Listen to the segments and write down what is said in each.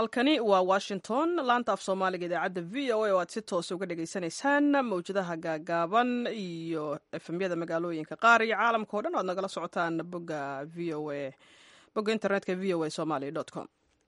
halkani waa washington laanta af soomaaliga idaacadda v o a oo aad si toosa uga dhagaysanaysaan mawjadaha gaagaaban iyo efemyada magaalooyinka qaar iyo caalamka o dhan o ad nagala socotaan bogga v o a bogga internetka v o a somaly com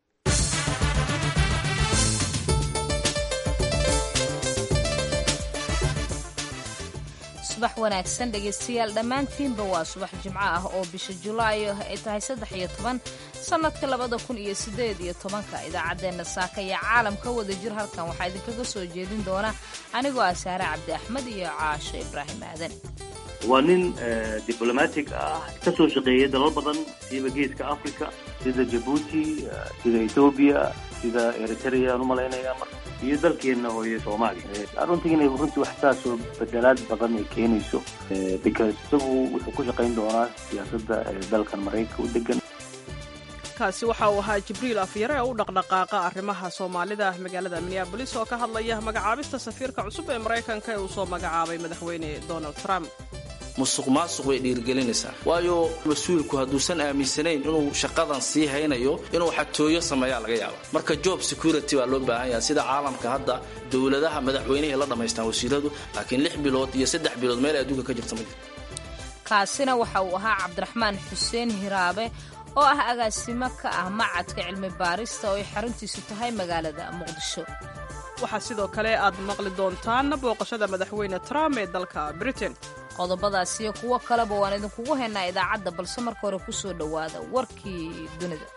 subax wanaagsan dhegaystayaal dhammaantiinba waa subax jimco ah oo bisha julaayo ay tahay saddex iyo toban sannadka labada kun iyo siddeed iyo tobanka idaacaddeenna saaka iyo caalamka wada jir halkan waxaa idinkaga soo jeedin doona anigoo ah saare cabdi axmed iyo caasho ibraahim aadan waa nin diblomatic ah ka soo shaqeeyay dalal badan siiba geeska africa sida jabuuti sida ethoobiya sida eritrea aan u malaynaya iyo dalkeenna hooye soomaaliya aan runtii inay runtii wax saasoo bedelaad badan ay keenayso because isagu wuxuu ku shaqayn doonaa siyaasadda dalkan maraykanka u degan kaasi waxa uu ahaa jibriil afyare oo u dhaqdhaqaaqa arrimaha soomaalida magaalada minneabolis oo ka hadlaya magacaabista safiirka cusub ee maraykanka ee uu soo magacaabay madaxweyne donald trump musuq maasuq way dhiirigelinaysaa waayo mas-uulku hadduusan aaminsanayn inuu shaqadan sii haynayo inuu xatooyo sameeyaa laga yaaba marka job security baa loo baahan yaha sida caalamka hadda dowladaha madaxweynehay la dhammaystaan wasiiradu laakiin lix bilood iyo saddex bilood meel adduunka ka jirta ma jirto kaasina waxa uu ahaa cabdiraxmaan xuseen hiraabe oo ah agaasimo ka ah macadka cilmi baarista oo ay xaruntiisu tahay magaalada muqdisho waxaa sidoo kale aad maqli doontaan booqashada madaxweyne trump ee dalka britain qodobadaas iyo kuwo kaleba waan idinkugu haynaa idaacadda balse marka hore ku soo dhowaada warkii dunida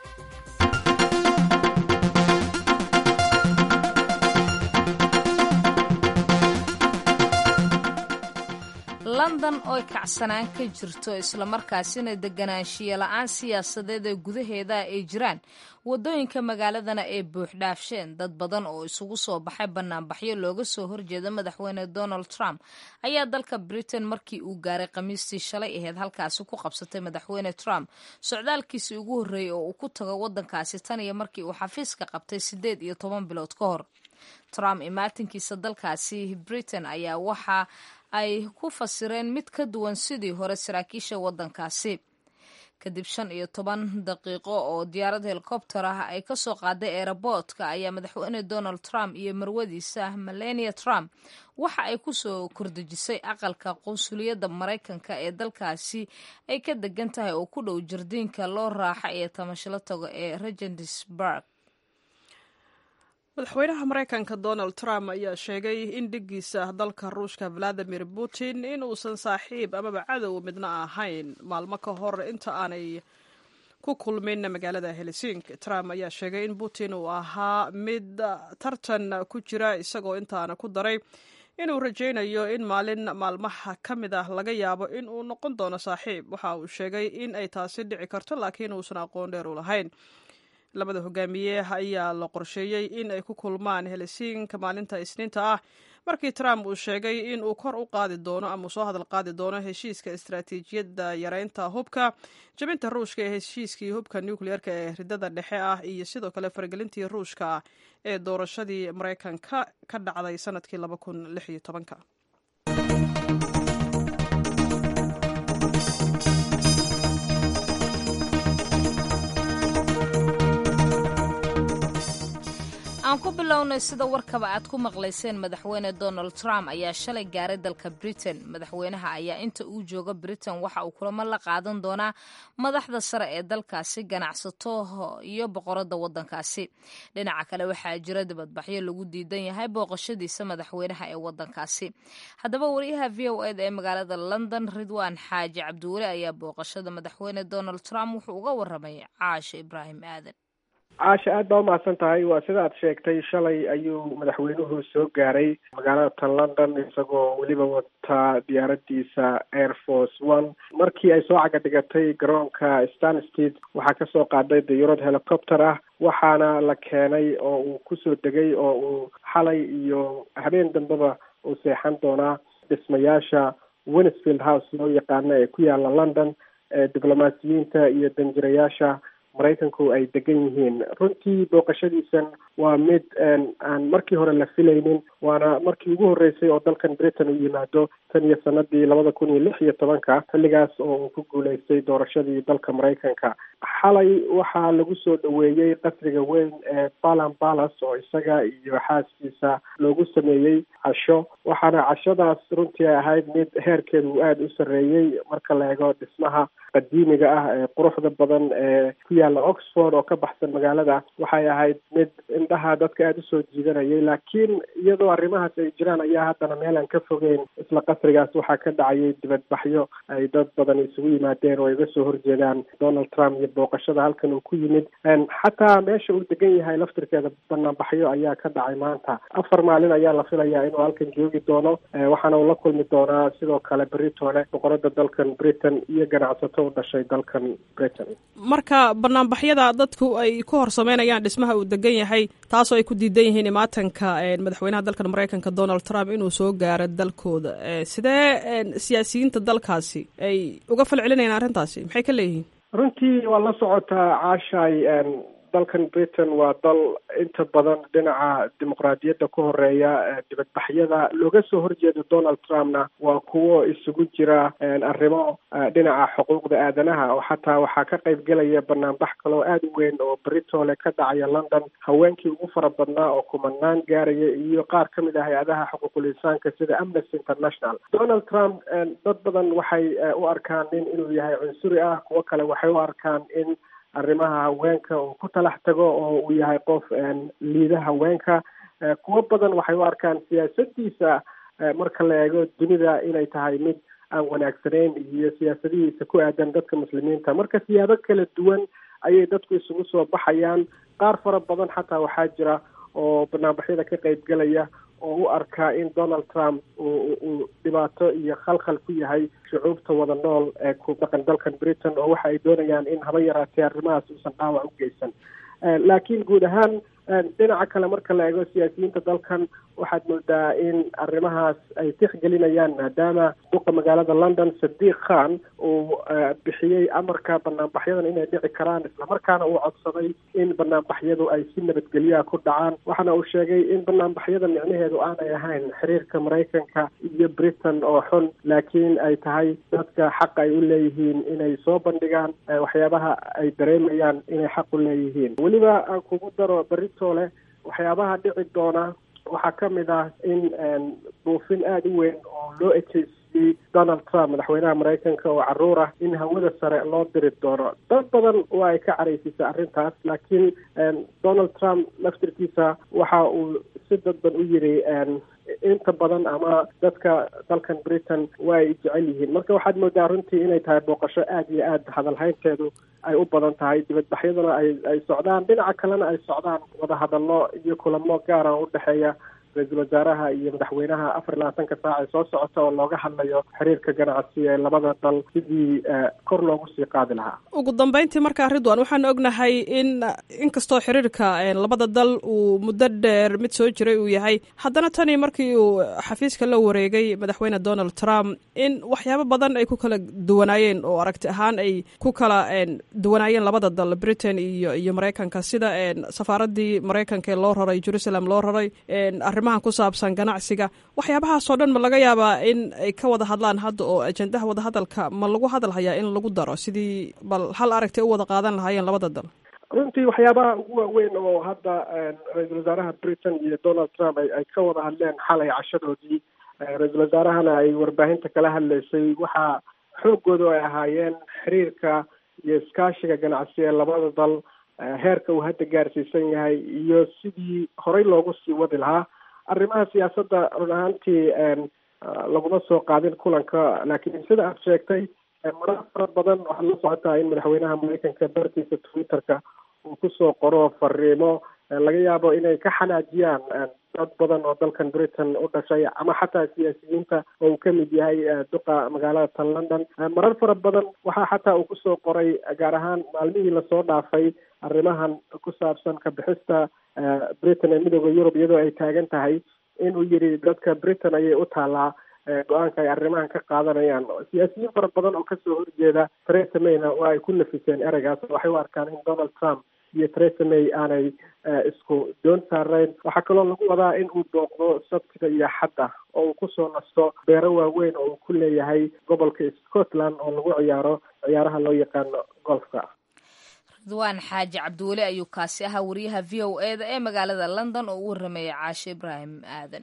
london ooy kacsanaan ka jirto islamarkaasina deganaanshiya la-aan siyaasadeed ee gudaheeda ay jiraan waddooyinka magaaladana ay buuxdhaafsheen dad badan oo isugu soo baxay banaanbaxyo looga soo horjeeda madaxweyne donald trump ayaa dalka britain markii uu gaaray khamiistii shalay aheyd halkaasi ku qabsatay madaxweyne trump socdaalkiisii ugu horreeyey oo uu ku tago waddankaasi tan iyo markii uu xafiiska qabtay siddeed iyo toban bilood ka hor trump imaatinkiisa dalkaasi britain ayaa waxa ay ku fasireen mid ka duwan sidii hore saraakiisha waddankaasi kadib shan iyo toban daqiiqo oo diyaarad helikobter ah ay ka soo qaaday eeraboodka ayaa madaxweyne donald trump iyo marwadiisa melania trump waxa ay ku soo kordejisay aqalka qunsuliyadda maraykanka ee dalkaasi ay ka degan tahay oo ku dhow jardiinka loo raaxa iyo tamashalo tago ee regendsburg madaxweynaha maraykanka donald trump ayaa sheegay in dhiggiisa dalka ruushka valadimir putin in uusan saaxiib amaba cadow midna ahayn maalmo ka hor inta aanay ku kulmin magaalada helsinki trump ayaa sheegay in putin uu ahaa mid tartan ku jira isagoo intaana ku daray inuu rajaynayo in maalin maalmaha ka mid ah laga yaabo in uu noqon doono saaxiib waxa uu sheegay in ay taasi dhici karto laakiin uusan aqoon dheer u lahayn labada hogaamiye ayaa la qorsheeyey in ay ku kulmaan helsinka maalinta isniinta ah markii trump uu sheegay in uu kor u qaadi doono ama uu soo hadal qaadi doono heshiiska istaraatiijiyadda yareynta hubka jabinta ruushka ee heshiiskii hubka nucleerka ee ridada dhexe ah iyo sidoo kale faragelintii ruushka ah ee doorashadii maraykanka ka dhacday sanadkii laba kun lix iyo tobanka aan ku bilownay sida warkaba aad ku maqlayseen madaxweyne donald trump ayaa shalay gaaray dalka britain madaxweynaha ayaa inta uu jooga britain waxa uu kulamo la qaadan doonaa madaxda sare ee dalkaasi ganacsato iyo boqorada wadankaasi dhinaca kale waxaa jira dibadbaxyo lagu diidan yahay booqashadiisa madaxweynaha ee wadankaasi haddaba wariyaha v o eda ee magaalada london ridwaan xaaji cabdiweli ayaa booqashada madaxweyne donald trump wuxuu uga waramay caasho ibraahim aadan caasha aad baa umahadsan tahay waa sida aad sheegtay shalay ayuu madaxweynuhu soo gaaray magaalada tan london isagoo weliba wataa diyaaradiisa air force one markii ay soo caga dhigatay garoonka stanstead waxaa kasoo qaaday diyurad helicopter ah waxaana la keenay oo uu kusoo degay oo uu xalay iyo habeen dambeba uu seexan doonaa dhismayaasha winsfield house loo yaqaano ee ku yaala london ee diblomaasiyiinta iyo danjirayaasha maraykanku ay degan yihiin runtii booqashadiisan waa mid aan markii hore la filaynin waana markii ugu horreysay oo dalkan britain uu yimaado tan iyo sanadii labada kun iyo lix iyo tobanka xilligaas oo uu ku guuleystay doorashadii dalka maraykanka xalay waxaa lagu soo dhaweeyey qasriga weyn ee balan balas oo isaga iyo xaaskiisa loogu sameeyey casho waxaana cashadaas runtii ay ahayd mid heerkeedu uu aada u sarreeyey marka la eego dhismaha qadiimiga ah ee quruxda badan ee ku yaalla oxford oo ka baxsan magaalada waxay ahayd mid indhaha dadka aada usoo jiidanayay laakiin iyadoo arrimahaas ay jiraan ayaa haddana meel aan ka fogeyn isla qasrigaas waxaa ka dhacayay dibadbaxyo ay dad badan isugu yimaadeen oo ay uga soo horjeedaan donald trump iyo booqashada halkan uu ku yimid xataa meesha uu degan yahay laftirkeeda banaanbaxyo ayaa ka dhacay maanta afar maalin ayaa la filayaa inuu halkan joogi doono waxaana uu la kulmi doonaa sidoo kale beritoole boqorada dalkan britain iyo ganacsato u dhashay dalkan britain marka banaanbaxyada dadku ay ku hor sameynayaan dhismaha uu degan yahay taasoo ay ku diidan yihiin imaatanka madaxweynaha dalkan maraykanka donald trump inuu soo gaaro dalkooda sidee siyaasiyiinta dalkaasi ay uga falcelinayaan arrintaasi maxay ka leeyihiin runtii waa la socotaa caashay dalkan britain waa dal inta badan dhinaca dimuqraadiyadda ku horeeya dibadbaxyada looga soo horjeedo donald trumpna waa kuwo isugu jira arrimo dhinaca xuquuqda aadanaha oo xataa waxaa ka qayb gelaya banaanbax kaloo aada u weyn oo britole ka dhacaya london haweenkii ugu fara badnaa oo kumanaan gaaraya iyo qaar ka mid ah hay-adaha xuquuqul insaanka sida amnesty international donald trump dad badan waxay u arkaan nin inuu yahay cunsuri ah kuwo kale waxay u arkaan in arrimaha haweenka uu ku talax tago oo uu yahay qof liida haweenka kuwo badan waxay u arkaan siyaasadiisa marka la eego dunida inay tahay mid aan wanaagsanayn iyo siyaasadihiisa ku aadan dadka muslimiinta marka siyaabo kala duwan ayay dadku isugu soo baxayaan qaar fara badan xataa waxaa jira oo banaanbaxyada ka qayb gelaya oo u arkaa in donald trump uu dhibaato iyo khalkhal ku yahay shucuubta wada nool ee ku dhaqan dalkan britain oo waxa ay doonayaan in haba yaraatee arrimahaas uusan dhaawac u geysan laakiin guud ahaan dhinaca kale marka la eego siyaasiyiinta dalkan waxaad moodaa in arrimahaas ay tixgelinayaan maadaama duqa magaalada london sadiiq khan uu bixiyey amarka banaanbaxyadan inay dhici karaan islamarkaana uu codsaday in banaanbaxyadu ay si nabadgelyaha ku dhacaan waxaana uu sheegay in banaanbaxyada micnaheedu aanay ahayn xiriirka maraykanka iyo britain oo xun laakiin ay tahay dadka xaq ay u leeyihiin inay soo bandhigaan waxyaabaha ay dareemayaan inay xaq u leeyihiin weliba aan kugu daro beritoole waxyaabaha dhici doona waxaa ka mid ah in buufin aada u weyn oo loo ekeysiyey donald trump madaxweynaha maraykanka oo caruur ah in hawada sare loo diri doono dad badan waa ay ka caraysisay arrintaas laakiin donald trump laftirkiisa waxa uu si dadban u yiri inta badan ama dadka dalkan britain waa ay jecel yihiin marka waxaad moodaa runtii inay tahay booqasho aada iyo aada hadalhaynteedu ay u badan tahay dibadbaxyaduna ay ay socdaan dhinaca kalena ay socdaan wadahadallo iyo kulamo gaara oo udhexeeya ra-iisul wasaaraha iyo madaxweynaha afar iyo labaatanka saac ee soo socota oo looga hadlayo xiriirka ganacsi ee labada dal sidii kor loogu sii qaadi lahaa ugu dambeyntii markaa ridwan waxaan ognahay in inkastoo xiriirka labada dal uu muddo dheer mid soo jiray uu yahay haddana tani markii uu xafiiska la wareegay madaxweyne donald trump in waxyaabo badan ay ku kala duwanaayeen oo aragti ahaan ay ku kala duwanaayeen labada dal britain iyo iyo maraykanka sida safaaradii maraykanka ee loo raray jerusalem loo raray arrimahan ku saabsan ganacsiga waxyaabahaasoo dhan ma laga yaabaa in ay ka wada hadlaan hadda oo ajendaha wadahadalka ma lagu hadal hayaa in lagu daro sidii bal hal aragti u wada qaadan lahaayeen labada dal runtii waxyaabaha ugu waaweyn oo hadda ra-iisul wasaaraha britain iyo donald trump ay ka wada hadleen xalay cashadoodii ra-iisul wasaarahana ay warbaahinta kala hadlaysay waxaa xooggoodu ay ahaayeen xiriirka iyo iskaashiga ganacsi ee labada dal heerka uu hadda gaarsiisan yahay iyo sidii horey loogu sii wadi lahaa arrimaha siyaasadda run ahaantii laguma soo qaadin kulanka laakiin sida aad sheegtay marar fara badan waxaad la socotaa in madaxweynaha maraykanka bartiisa twitterka uu kusoo qoro fariimo laga yaabo inay ka xanaajiyaan dad badan oo dalkan britain u dhashay ama xataa siyaasiyiinta oo uu ka mid yahay duqa magaalada tan london marar fara badan waxaa xataa uu kusoo qoray gaar ahaan maalmihii lasoo dhaafay arrimahan ku saabsan ka bixista britain ee midooda yurub iyadoo ay taagan tahay inuu yidhi dadka britain ayay u taalaa go-aanka ay arrimahan ka qaadanayaan siyaasiyiin fara badan oo kasoo horjeeda theresa mayna waa ay ku nafiseen ereygaas waxay u arkaan in donald trump iyo theresa may aanay isku doon saarayn waxaa kaloo lagu wadaa in uu booqdo sabtiga iyo xadda oo uu kusoo nasto beero waaweyn oo uu ku leeyahay gobolka scotland oo lagu ciyaaro ciyaaraha loo yaqaano golfka ridwaan xaaji cabdiweli ayuu kaasi ahaa wariyaha v o e da ee magaalada london oo u waramayay caashe ibraahim aadan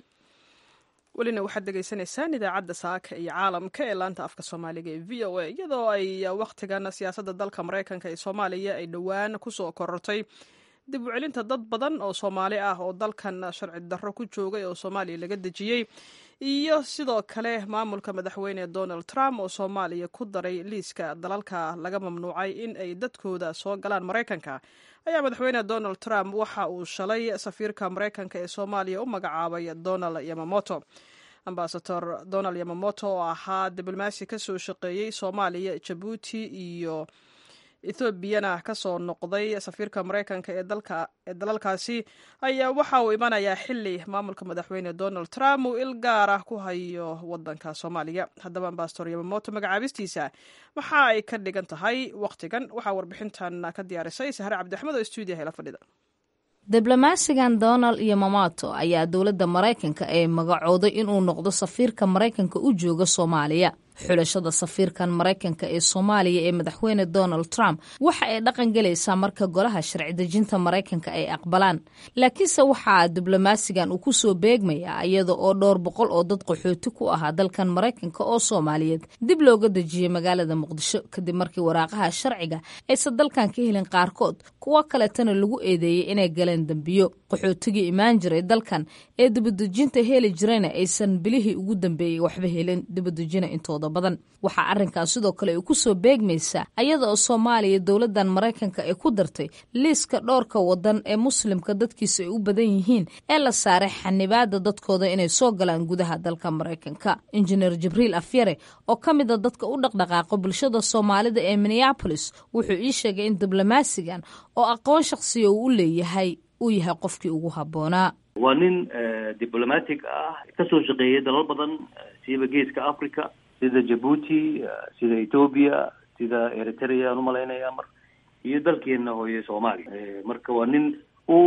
welina waxaad dhegaysanaysaan idaacadda saaka iyo caalamka ee laanta afka soomaaliga ee v o a iyadoo ay wakhtigan siyaasadda dalka maraykanka ee soomaaliya ay dhowaan kusoo korortay dib u celinta dad badan oo soomaali ah oo dalkan sharci darro ku joogay oo soomaaliya laga dejiyey iyo sidoo kale maamulka madaxweyne donald trump oo soomaaliya ku daray liiska dalalka laga mamnuucay in ay dadkooda soo galaan maraykanka ayaa madaxweyne donald trump waxa uu shalay safiirka maraykanka ee soomaaliya u magacaabay donald yamamoto ambasador donald yamamoto oo ahaa diblomaasi ka soo shaqeeyey soomaaliya jabuuti iyo ethoobiana ka soo noqday safiirka maraykanka ee dalalkaasi ayaa waxa uu imanayaa xili maamulka madaxweyne donald trump uu il gaar ah ku hayo wadanka soomaaliya haddaba ambasador yamamoto magacaabistiisa waxa ay ka dhigan tahay wakhtigan waxaa warbixintan ka diyaarisay sahre cabdiaxmed oo stuudiyaha la fadhida diblomaasigan donald iyo mamato ayaa dowladda maraykanka ee magacooday inuu noqdo safiirka maraykanka u jooga soomaaliya xulashada safiirkan maraykanka ee soomaaliya ee madaxweyne donald trump waxa ay dhaqan gelaysaa marka golaha sharci dejinta maraykanka ay aqbalaan laakiinse waxaa diblomaasigan uu kusoo beegmayaa iyada oo dhowr boqol oo dad qaxooti ku ahaa dalkan maraykanka oo soomaaliyeed dib looga dejiyey magaalada muqdisho kadib markii waraaqaha sharciga aysan dalkan ka helin qaarkood kuwo kaletana lagu eedeeyey inay galeen dembiyo qaxootigii imaan jiray dalkan ee dibadejinta heli jirayna aysan bilihii ugu dambeeyey waxba helin dibadejina intooda badan waxaa arrinkaas sidoo kale ay ku soo beegmaysaa ayada oo soomaaliya dowladdan maraykanka ay ku dartay liiska dhowrka wadan ee muslimka dadkiisa ay u badan yihiin ee la saaray xanibaada dadkooda inay soo galaan gudaha dalka maraykanka injineer jibriil afyare oo ka mid a dadka u dhaqdhaqaaqo bulshada soomaalida ee minneabolis wuxuu ii sheegay in diblomaasigan oo aqoon shakhsiya uu u leeyahay uu yahay qofkii ugu habboonaa waa nin diblomatic ah kasoo shaqeeyay dalal badan siiba geeska africa sida jabuuti sida ethoobia sida eritrea aan umalaynaya mar iyo dalkeena hooye soomaaliya marka waa nin u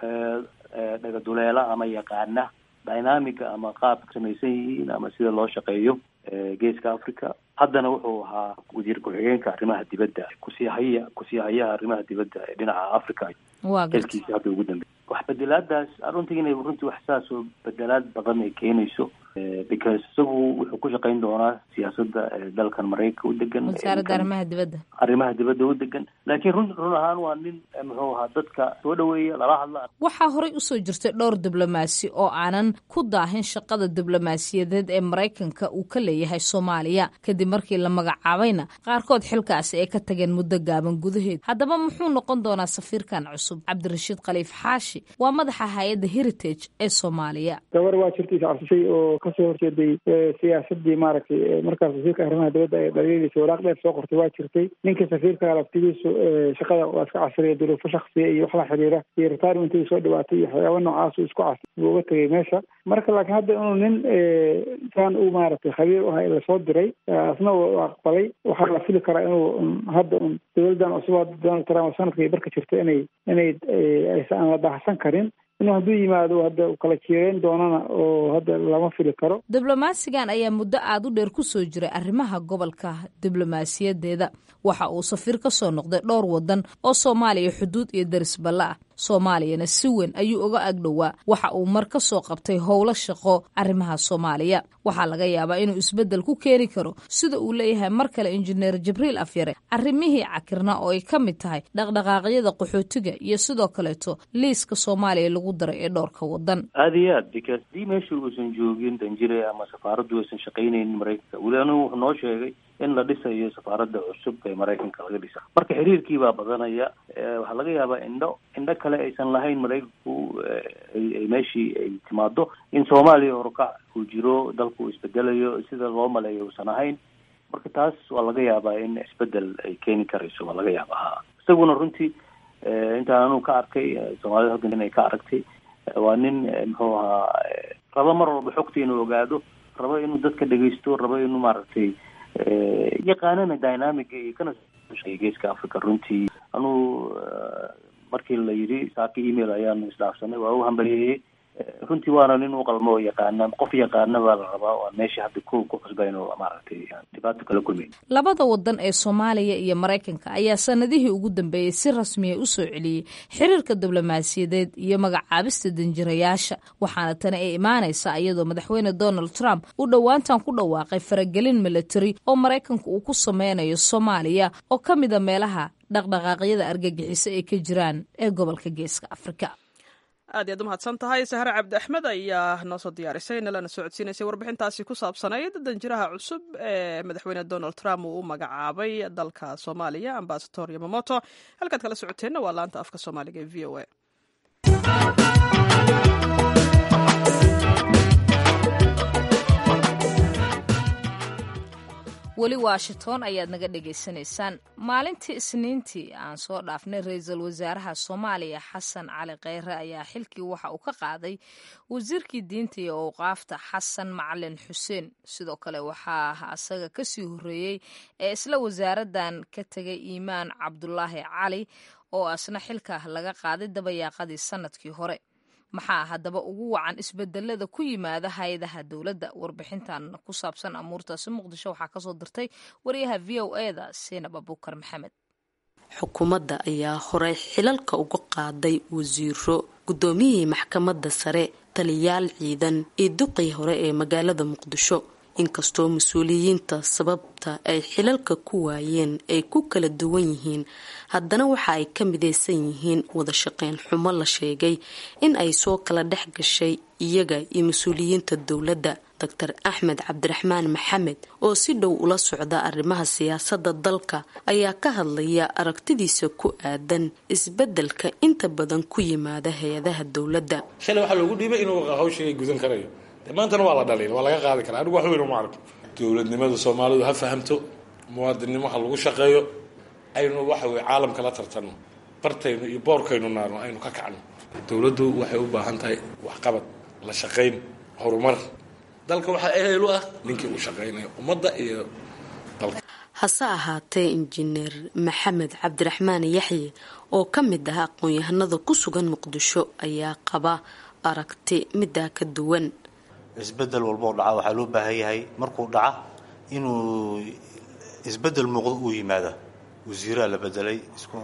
dhagaduleela ama yaqaana dynamica ama qaabka samaysan yihiin ama sida loo shaqeeyo geeska africa haddana wuxuu ahaa wasiir ku-xigeenka arrimaha dibadda kusii haya kusii hayaha arrimaha dibadda ee dhinaca africa dalkiisi hadda ugu dambeey wax bedelaadaas runtii inay runtii wax saas oo bedelaad badan ay keenayso because isagu wuxuu ku shaqayn doonaa siyaasadda dalkan maraykanka u degan wasaaradda arrimaha dibadda arrimaha dibadda u degan laakiin run run ahaan waa nin muxuu ahaa dadka soo dhaweeya lala hadla waxaa horey usoo jirtay dhowr diblomaasi oo aanan ku daahin shaqada diblomaasiyadeed ee maraykanka uu ka leeyahay soomaaliya kadib markii la magacaabayna qaarkood xilkaasi ay ka tageen muddo gaaban gudaheed haddaba muxuu noqon doonaa safiirkan cusub cabdirashiid khaliif xaashi waa madaxa hay-adda heritage ee soomaaliya gabar waa jirtay iscabsishay oo kasoo horjeeday siyaasadii maaragtay markaas wasiirka arrimaha dibadda ee dhaliilaysa waraaq dheer soo qortay waa jirtay ninka safiirka laftigiisu shaqada waa iska casriya duruufo shaksiya iyo wax la xiriira iyo retirementiga soo dhawaatay iyo waxyaaba noocaas isku cas buu uga tegay meesha marka laakiin hadda inuu nin saan u maaragtay khabiir u aha lasoo diray asna u aqbalay waxaa la fili karaa inuu hadda un dowladdan cusub donald trump sanadkay barka jirta inay inay aan la daahsan karin inuu hadduu yimaado hadda kala jiireyn doonana oo hadda lama fili karo diblomaasigan ayaa muddo aada u dheer ku soo jiray arrimaha gobolka diblomaasiyadeeda waxa uu safiir ka soo noqday dhowr wadan oo soomaaliya xuduud iyo darisballe ah soomaaliyana si weyn ayuu uga agdhowaa waxa uu mar ka soo qabtay howlo shaqo arrimaha soomaaliya waxaa laga yaabaa inuu isbeddel ku keeni karo sida uu leeyahay mar kale injineer jibriil afyare arrimihii cakirna oo ay ka mid tahay dhaqdhaqaaqyada qaxootiga iyo sidoo kaleeto liiska soomaaliya lagu daray ee dhowrka wadan aada iyo aad because dii meesha uusan joogin danjire ama safaaraddu aysan shaqaynaynin maraykanka weli anigu wuxuu noo sheegay in la dhisayo safaaradda cusub ee maraykanka laga dhisa marka xiriirkii baa badanaya waxaa laga yaabaa indho indho kale aysan lahayn maraykanku ay meeshii ay timaado in soomaaliya horukac uu jiro dalku uu isbedelayo sida loo maleeyo uusan ahayn marka taas waa laga yaabaa in isbedel ay keeni karayso waa laga yaabaa ha isaguna runtii intaan anugu ka arkay soomaalida halkan inay ka aragtay waa nin muxuu ahaa rabo mar walba xogta inuu ogaado rabo inuu dadka dhegeysto rabo inuu maaragtay yaqaanana dynamiga iyo kana geeska africa runtii anuu markii la yidhi saaki email ayaanu isdhaafsanay waa u hambalyeeyey runtii waana nin u qalmo oo yaqaana qof yaqaana baa la rabaa oo aan meesha hadda ku ku cusbayn oo maaragtay dhibaato kala kulmayn labada wadan ee soomaaliya iyo maraykanka ayaa sanadihii ugu dambeeyey si rasmiya u soo celiyey xiriirka diblomaasiyadeed iyo magacaabista danjirayaasha waxaana tani ay imaanaysaa iyadoo madaxweyne donald trump uu dhowaantan ku dhawaaqay faragelin military oo maraykanku uu ku sameynayo soomaaliya oo ka mida meelaha dhaqdhaqaaqyada argagixiso ay ka jiraan ee gobolka geeska afrika aad iyaad u mahadsan tahay sahre cabdi axmed ayaa noo soo diyaarisay nalana socodsiinaysay warbixintaasi ku saabsanayd danjiraha cusub ee madaxweyne donald trump uu u magacaabay dalka soomaaliya ambasador yamamoto halkaad kala socoteenna waa laanta afka soomaaliga ee v o a weli washington ayaad naga dhagaysanaysaan maalintii isniintii aan soo dhaafnay ra-iisul wasaaraha soomaaliya xasan cali kheyre ayaa xilkii waxa uu ka qaaday wasiirkii diinta iyo awqaafta xasan macalin xuseen sidoo kale waxaa asaga kasii horeeyey ee isla wasaaradan ka tegay iimaan cabdulaahi cali oo asna xilka laga qaaday dabayaaqadii sanadkii hore maxaa haddaba ugu wacan isbedelada ku yimaada hay-adaha dowladda warbixintan ku saabsan amuurtaasi muqdisho waxaa kasoo dirtay wariyaha v o e da seinab abuukar maxamed xukuumadda ayaa horey xilalka uga qaaday wasiiro guddoomiyihii maxkamadda sare taliyaal ciidan iyo duqii hore ee magaalada muqdisho inkastoo mas-uuliyiinta sababta ay xilalka ku waayeen ay ku kala duwan yihiin haddana waxa ay ka midaysan yihiin wada shaqeyn xumo la sheegay in ay soo kala dhex gashay iyaga iyo mas-uuliyiinta dowladda doctor axmed cabdiraxmaan maxamed oo si dhow ula socda arrimaha siyaasadda dalka ayaa ka hadlaya aragtidiisa ku aadan isbeddelka inta badan ku yimaada hay-adaha dowladda shalay waxaa loogu dhiibay inuu hawshiga gudan karayo maantana waa la dhaliil waa laga qaadi karaa anigu wax weyn uma arko dowladnimada soomaalidu ha fahamto muwaadinnimo ha lagu shaqeeyo aynu waxa weye caalamka la tartanno bartaynu iyo boorkaynu naarno aynu ka kacno dowladdu waxay u baahan tahay waxqabad la shaqayn horumar dalka waxaa ehel u ah ninkii u shaqaynaya ummadda iyo dalka hase ahaatee injineer maxamed cabdiraxmaan yaxye oo ka mid ah aqoon-yahanada ku sugan muqdisho ayaa qaba aragti middaa ka duwan isbedel walboo dhaca waxaa loo baahan yahay markuu dhaca inuu isbedel muuqdo uu yimaada wasiiraa la bedelay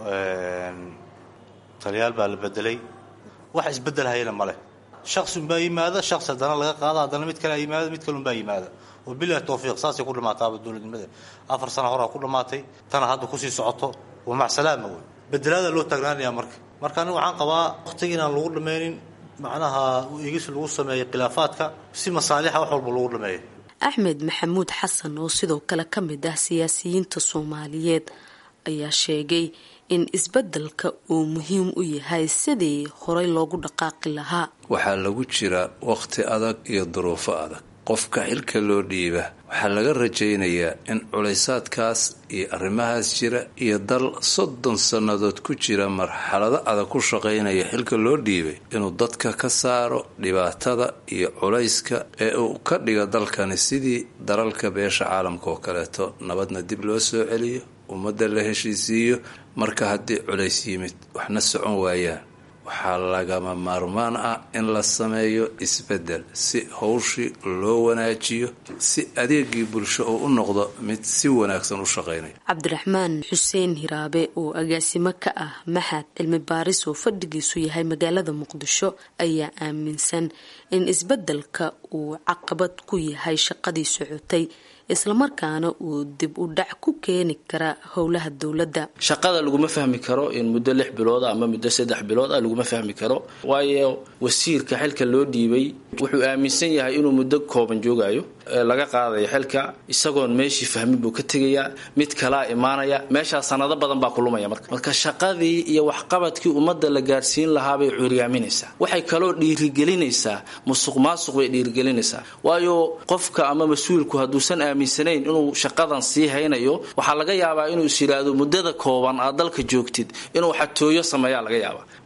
taliyaal baa la bedelay wax isbedel hayana maleh shaqsiunbaa yimaada shaqsi haddana laga qaada haddana mid kale yimaada mid kalunbaa yimaada oo bilahi tawfiiq saasay ku dhamaataaba dowladnimada afar sana horaa ku dhamaatay tana hadda kusii socoto waa macsalaama wey bedelaada loo taagnaanaya marka marka aniga waxaan qabaa waqtiga inaan lagu dhammaynin macnaha igis lagu sameeyay khilaafaadka si masaalixa wax walba lagu dhameeyo axmed maxamuud xasan oo sidoo kale ka mid ah siyaasiyiinta soomaaliyeed ayaa sheegay in isbeddelka uu muhiim u yahay sidii horey loogu dhaqaaqi lahaa waxaa lagu jira waqti adag iyo duruufo adag qofka xilka loo dhiiba waxaa laga rajaynayaa in culaysaadkaas iyo arrimahaas jira iyo dal soddon sannadood ku jira marxalado adag ku shaqaynaya xilka loo dhiibay inuu dadka ka saaro dhibaatada iyo culayska ee uu ka dhiga dalkani sidii dalalka beesha caalamka oo kaleeto nabadna dib loo soo celiyo ummadda la heshiisiiyo marka haddii culays yimid waxna socon waayaan waxaa lagama maarmaan ah in la sameeyo isbeddel si howshii loo wanaajiyo si adeegii bulsho oo u noqdo mid si wanaagsan u shaqaynaya cabdiraxmaan xuseen hiraabe oo agaasimo ka ah maxad cilmi baaris oo fadhigiisu yahay magaalada muqdisho ayaa aaminsan in isbeddelka uu caqabad ku yahay shaqadii socotay islamarkaana uu dib u dhac ku keeni kara howlaha dowladda shaqada laguma fahmi karo in muddo lix bilood ama muddo saddex bilood ah laguma fahmi karo waayo wasiirka xilka loo dhiibay wuxuu aaminsan yahay inuu muddo kooban joogayo laga qaadayo xilka isagoon meeshii fahmin buu ka tegayaa mid kalaa imaanaya meeshaa sanado badan baa kulumaya marka marka shaqadii iyo waxqabadkii ummadda la gaadhsiin lahaabay cuuriyaaminaysaa waxay kaloo dhiirigelinaysaa musuq maasuq bay dhiirigelinaysaa waayo qofka ama mas-uulku hadduusan aaminsanayn inuu shaqadan sii haynayo waxaa laga yaabaa inuu is yidhaahdo muddada kooban aad dalka joogtid inuu xatooyo sameeyaa laga yaabaa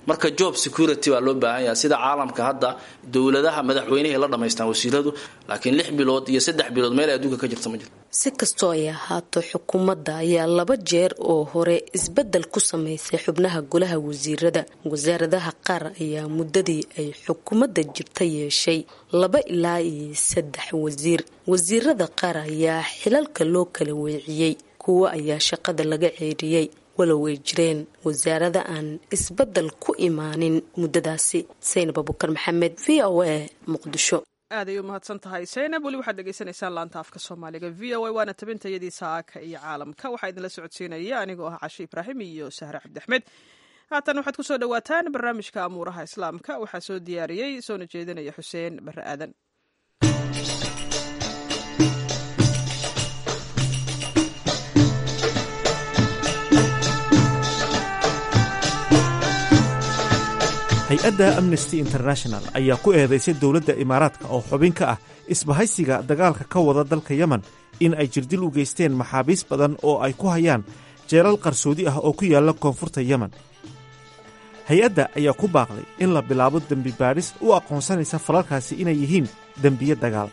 marka job security baa loo baahan yahay sida caalamka hadda dowladaha madaxweynehay la dhamaystaan wasiiradu laakiin lix bilood iyo saddex bilood meel adduunka ka jirta ma jirto si kastoo ay ahaato xukuumadda ayaa laba jeer oo hore isbeddel ku samaysay xubnaha golaha wasiirada wasaaradaha qaar ayaa muddadii ay xukuumadda jirta yeeshay laba ilaa iyo saddex wasiir wasiirada qaar ayaa xilalka loo kala weeciyey kuwo ayaa shaqada laga ceeriyey walow ay jireen wasaarada aan isbeddel ku imaanin muddadaasi saynab abukar maxamed v o a muqdisho aad ay u mahadsan tahay saynab weli waxaad dhegeysanaysaan laanta afka soomaaliga v o a waana tabintayadii saaka iyo caalamka waxaa idinla socodsiinaya anigoo ah cashe ibraahim iyo sahre cabdiaxmed haatan waxaad kusoo dhawaataan barnaamijka amuuraha islaamka waxaa soo diyaariyey soona jeedinaya xuseen bare aadan hay-adda amnesty international ayaa ku eedaysay dowladda imaaraadka oo xubin ka ah isbahaysiga dagaalka ka wada dalka yemen in ay jirdil u geysteen maxaabiis badan oo ay ku hayaan jeelal qarsoodi ah oo ku yaalla koonfurta yemen hay-adda ayaa ku baaqday in la bilaabo dembi baadhis u aqoonsanaysa falalkaasi inay yihiin dembiye dagaal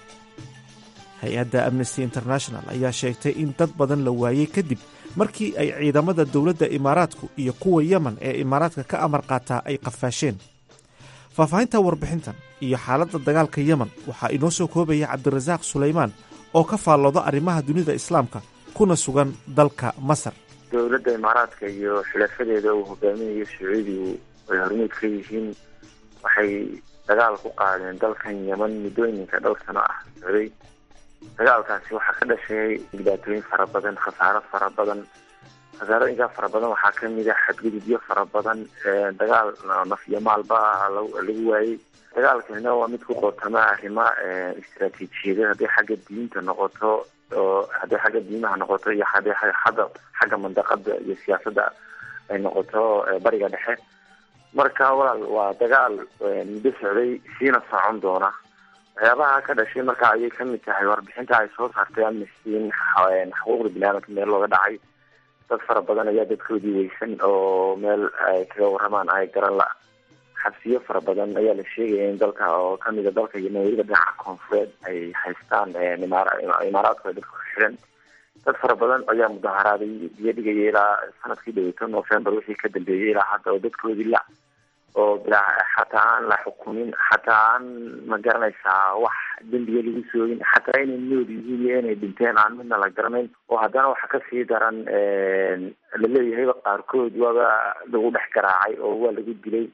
hay-adda amnesty international ayaa sheegtay in dad badan la waayey kadib markii ay ciidamada dowladda imaaraadku iyo kuwa yemen ee imaaraadka ka amar qaataa ay qafaasheen faahfaahinta warbixintan iyo xaaladda dagaalka yemen waxaa inoo soo koobaya cabdirasaaq sulaymaan oo ka faallooda arrimaha dunida islaamka kuna sugan dalka masar dowladda imaaraadka iyo xulafadeeda uu hogaaminayo sacuudigu ay hormuud ka yihiin waxay dagaal ku qaadeen dalkan yemen muddooyinka dhowr sano ah socday dagaalkaasi waxaa ka dhashay dhibaatooyin fara badan khasaaro fara badan khasaarooyinkaa fara badan waxaa kamid a xadgudubyo fara badan dagaal naf iyo maalba lagu waayey dagaalkanina waa mid ku qootama arrimo istaraatiijiyada hadday xagga diinta noqoto oo hadday xagga diimaha noqoto iyo hadday hadda xagga mandaqada iyo siyaasadda ay noqoto bariga dhexe marka walaal waa dagaal muddo socday siina socon doona waxyaabaha ka dhashay marka ayay kamid tahay warbixinta ay soo saartay amnesty in xuquuqda biniaadamka meel looga dhacay dad fara badan ayaa dadkoodii weysan oo meel ay kaga waramaan ay garan la xabsiyo fara badan ayaa la sheegaya in dalka oo kamida dalka yemen weliba dhinaca koonfureed ay haystaan imaaraadku ay dadka ku xiran dad fara badan ayaa mudaharaaday biyo dhigaya ilaa sanadkii dhaweyto november wixii ka dambeeyay ilaa hadda oo dadkoodii la oo bilaa xataa aan la xukumin xataa aan ma garanaysaa wax dembiga lagu soogin xataa inay nool yihiin iyo inay dhinteen aan midna la garanayn oo haddana waxa kasii daran laleeyahayba qaarkood waaba lagu dhex garaacay oo waa lagu dilay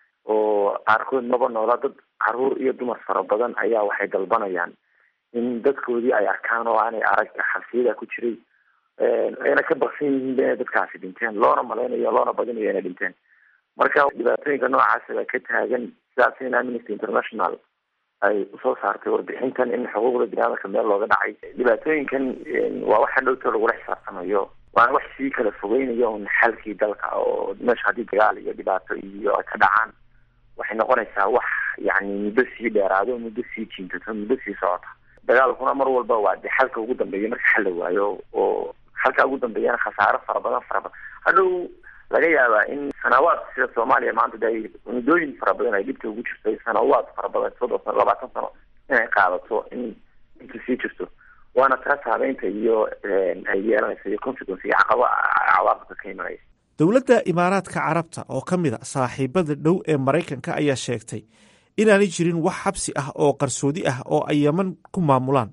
oo qaarkood maba noola dad caruur iyo dumar fara badan ayaa waxay dalbanayaan in dadkoodii ay arkaan oo aanay arag xabsiyada ku jiray ayna ka baksan yihiinba inay dadkaasi dhinteen loona malaynayo loona badinayo inay dhinteen marka dhibaatooyinka noocaasa baa ka taagan sidaas in amnesty international ay usoo saartay warbixintan in xuquuqda biniaadamka meel looga dhacay dhibaatooyinkan waa waxa dhowto lagula xisaabtamayo waana wax sii kala fogeynayo un xalkii dalka oo meesha haddii dagaal iyo dhibaato iyo ay ka dhacaan waxay noqonaysaa wax yani muddo sii dheeraado muddo sii jiintato muddo sii socota dagaalkuna mar walba waa de xalka ugu dambeeya marka xal la waayo oo xalka ugu dambeeyana khasaaro fara badan fara badan hadhow laga yaabaa in sanawaad sida soomaaliya maanta de muddooyin fara badan ay dhibta ugu jirtay sanawaad fara badan soddon sano labaatan sano inay qaadato in inta sii jirto waana taas habeynta iyo ay yeelanaysa iyo consequence iyo caqaba cawaaqibka ka imanaya dowladda imaaraadka carabta oo ka mid a saaxiibada dhow ee maraykanka ayaa sheegtay inaanay jirin wax xabsi ah oo qarsoodi ah oo ay yeman ku maamulaan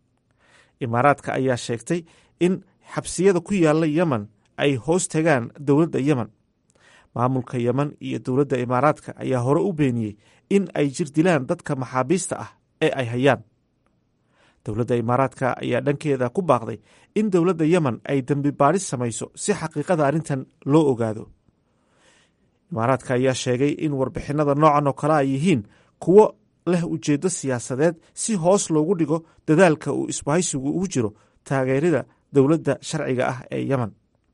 imaaraadka ayaa sheegtay in xabsiyada ku yaalla yemen ay hoos tagaan dowladda yemen maamulka yemen iyo dowladda imaaraadka ayaa hore u beeniyey in ay jir dilaan dadka maxaabiista ah ee ay hayaan dowladda imaaraadka ayaa dhankeeda ku baaqday in dowladda yemen ay dembi baadhis samayso si xaqiiqada arrintan loo ogaado imaaraadka ayaa sheegay in warbixinada noocan oo kale ay yihiin kuwo leh ujeeddo siyaasadeed si hoos loogu dhigo dadaalka uu isbahaysigu ugu jiro taageerida dowladda sharciga ah ee yemen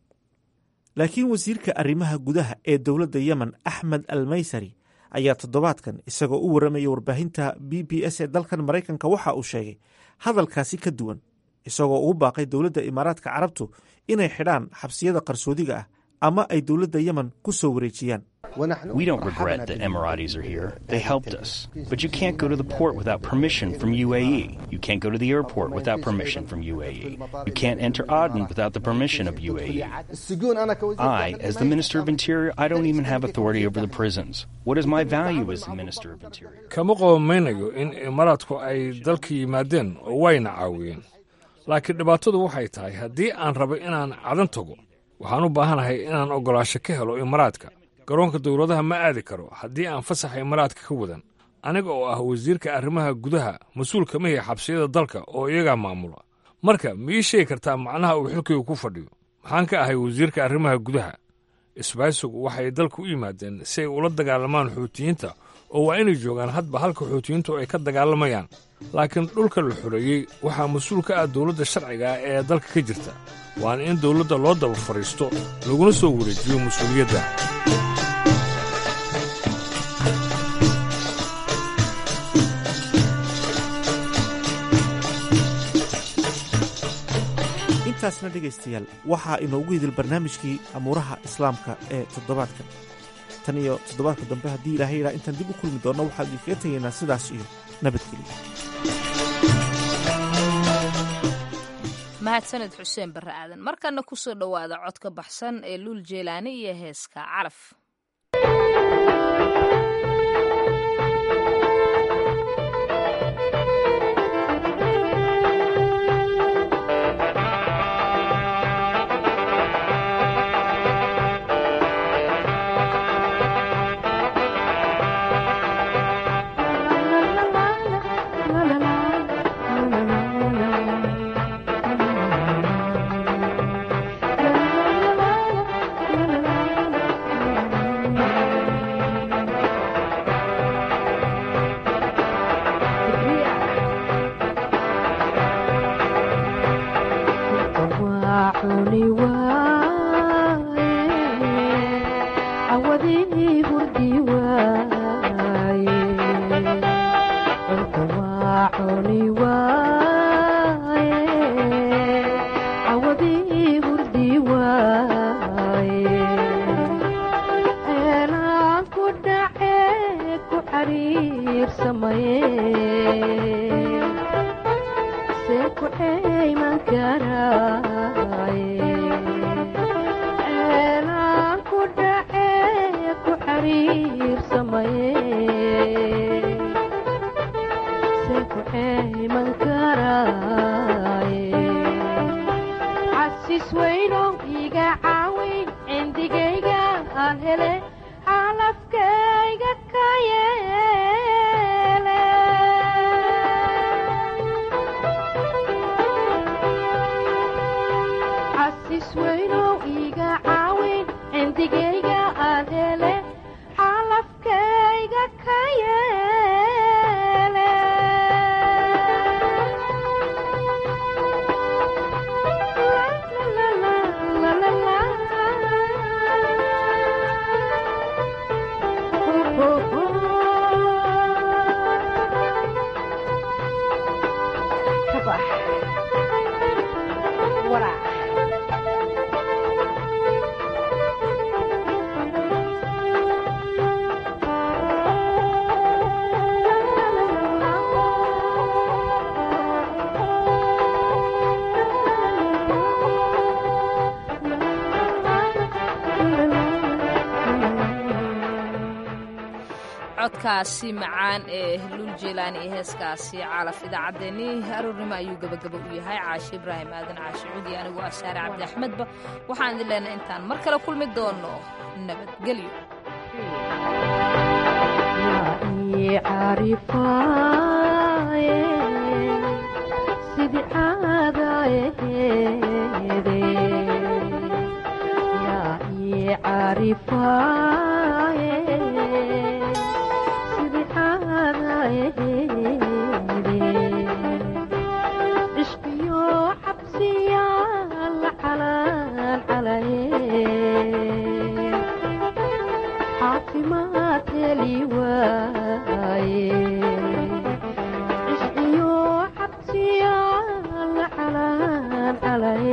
laakiin wasiirka arrimaha gudaha ee dowladda yemen axmed al maysari ayaa toddobaadkan isagoo u warramaya warbaahinta b b s ee dalkan maraykanka waxa uu sheegay hadalkaasi ka duwan isagoo ugu baaqay dowladda imaaraadka carabtu inay xidhaan xabsiyada qarsoodiga ah ama ay dowladda yemen ku soo wareejiyaan We don't regret that Emiratis are here. They helped us. But you can't go to the port without permission from UAE. You can't go to the airport without permission from UAE. You can't enter Aden without the permission of UAE. I, as the Minister of Interior, I don't even have authority over the prisons. What is my value as the Minister of Interior? kama qoomaynayo in imaaraadku ay dalka yimaadeen oo wayna caawiyeen laakiin dhibaatadu waxay tahay haddii aan rabo inaan cadan tago waxaan u baahanahay inaan oggolaasho ka helo imaraadka garoonka dowladaha ma aadi karo haddii aan fasaxa imaraadka ka wadan aniga oo ah wasiirka arrimaha gudaha mas-uulka mahi xabsiyada dalka oo iyagaa maamula marka ma ii sheegi kartaa macnaha uu xilkaygu ku fadhiyo maxaan ka ahay wasiirka arrimaha gudaha isbaaysigu waxay dalka u yimaadeen si ay ula dagaalamaan xuutiyiinta oo waa inay joogaan hadba halka xuutiyiintu ay ka dagaalamayaan laakiin dhulka la xoreeyey waxaa mas-uul ka ah dowladda sharciga ah ee dalka ka jirta waana in dowladda loo daba fadhiisto laguna soo wareejiyo mas-uuliyadda intaasna dhegaystayaal waxaa inoogu idil barnaamijkii amuuraha islaamka ee toddobaadkan tan iyo toddobaadka dambe haddii ilaahay yidhaha intaan dib u kulmi doonno waxaan idinkaga tegaynaa sidaas iyo nabadgelyo mahadsaned xuseen barre aadan markana ku soo dhowaada codka baxsan ee luul jeelaani iyo heeska calaf codkaasi macaan ee luul jeelaan iyo heeskaasi calaf idaacaddeenii aroornimo ayuu gabagaba u yahay caashe ibraahim aadan caashe cudi anigu asaare cabdi axmedba waxaan idin leenahay intaan mar kale kulmi doono nabadgelyo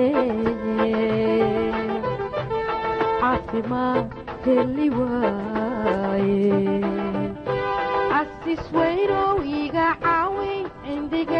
Fatima, tell me why. asisweynow iga caawi cindiga